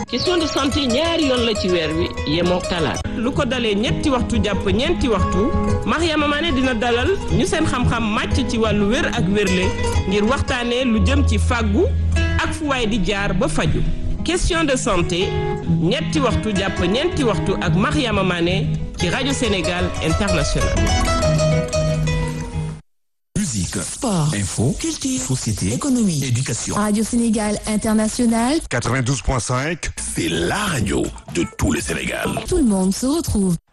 question de santé ñaari yoon la ci weer wi yemoo talaata lu ko dalee ñetti waxtu jàpp ñeenti waxtu Mariama Mané dina dalal ñu seen xam-xam màcc ci wàllu wér ak wérle ngir waxtaanee lu jëm ci fàggu ak fu waay di jaar ba faju question de santé ñetti waxtu jàpp ñeenti waxtu ak Mariama Mané ci rajo Sénégal International Musique, Sport, info, culture, société, économie, éducation. Radio Sénégal International, 92.5, C'est la radio de tout le Sénégal. tout le monde se retrouve.